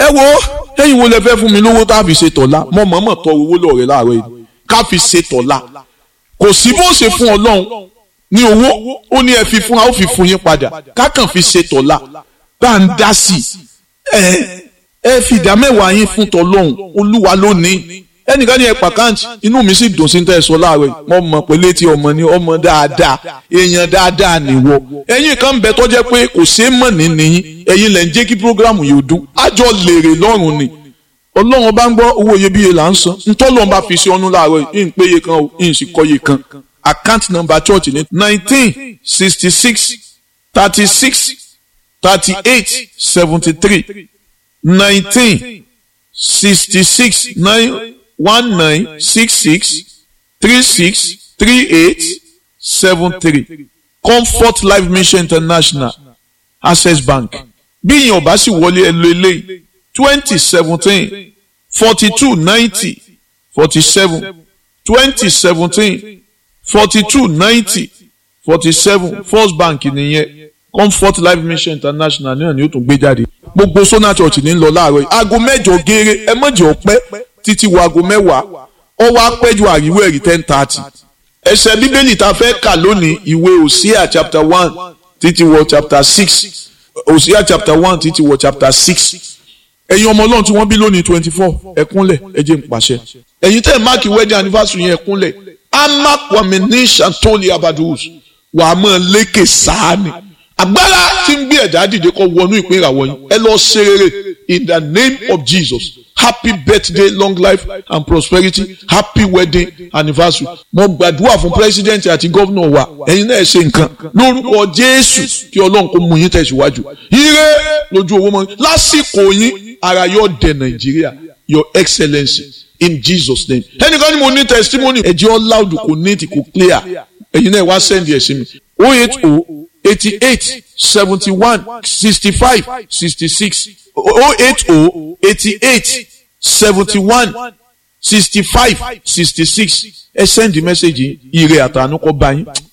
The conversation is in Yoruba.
ẹ wo ẹ̀yin wo lẹ fẹ́ fún mi lówó tá a fi ṣe tọ̀la mọ mọ̀ọ́mọ̀ tọ owó lọ́ọ̀rẹ́ láàárọ̀ yìí ká fi ṣe tọ̀la kò sí bó ṣe fún ọlọ́run ní owó ó ní ẹ fi fún wa ó fi fún yín padà ká kàn fi ṣe tọ̀la bá ń dá sí ẹ ẹ fi ìdá mẹ́wàá yín fún tọlọ́run olúwa lónìí ẹnìkan ní ẹ pàkáǹtì inú mi sì dùn sí tẹ́ ẹ sọ láàárọ̀ yìí mo mọ̀ pé létí ọmọ ni ọmọ dáadáa èèyàn dáadáa nìwọ ẹ̀yin kan bẹ tó jẹ́ pé kò ṣeé mọ̀ ní nìyí ẹ̀yin lẹ ń jẹ́ kí programu yìí ó dún àjọ lèrè lọ́rùn ni ọlọ́run bá ń gbọ́ owó iyebíye là ń san ntọ́lọ́run bá fi ṣe ọ́nú láàárọ̀ yìí ń péye kan o ń sì kọ́ye kan account number church ní nineteen sixty six thirty six thirty eight seventy three nineteen sixty six nine one nine six six three six three eight seven three comfort life mission international access bank bí ìyẹn ọba sì wọlé ẹ lo eléyìí twenty seventeen forty two ninety forty seven twenty seventeen forty two ninety forty seven first bank nìyẹn comfort life mission international náà ni ó tún gbé jáde gbogbo sona church ní lọ láàárọ̀ yìí aago mẹ́jọ gééré ẹ mọ̀jẹ̀ ọ̀pẹ́ títí wo aago mẹ́wàá ó wá pẹ́jù àríwó ẹ̀rí ten thirty ẹsẹ̀ bíbélì tá a fẹ́ kà lónìí ìwé òsíà chapter one títí wọ chapter six òsíà chapter one títí wọ chapter six ẹ̀yin ọmọ ọlọ́run tí wọ́n bí lónìí twenty four ẹ̀kúnlẹ̀ ẹ jẹ́ n pàṣẹ ẹ̀yin tẹ́ ẹ̀ máàkì wedding anniversary yẹn ẹ̀kúnlẹ̀ amakwami ní santoli abadus wàá mọ̀ lékè sáàni agbára tí ń gbé ẹ̀dá dìde kọ́ wọnú ìpín ìràwọ̀ yín ẹ lọ ṣe rere in the name of Jesus happy birthday long life and prosperity happy wedding anniversary mo gbàdúrà fún president àti gómìnà wa ẹ̀yin náà ṣe nǹkan lórúkọ Jésù kí Ọlọ́run kó mú yín tẹ̀síwájú ire lójú owó mọ́ lásìkò yín ara yóò dé Nàìjíríà your excellency in Jesus name ẹnìkan ni mo ní testimony ẹ̀jẹ̀ ọ́ loud kò neat kò clear ẹ̀yin náà wá send ẹ̀ sí mi oh eight oh eighty-eight seventy-one sixty-five sixty-six oh eight oh eighty-eight seventy-one sixty-five sixty-six ẹ send the message ire àtànú kọ bá yín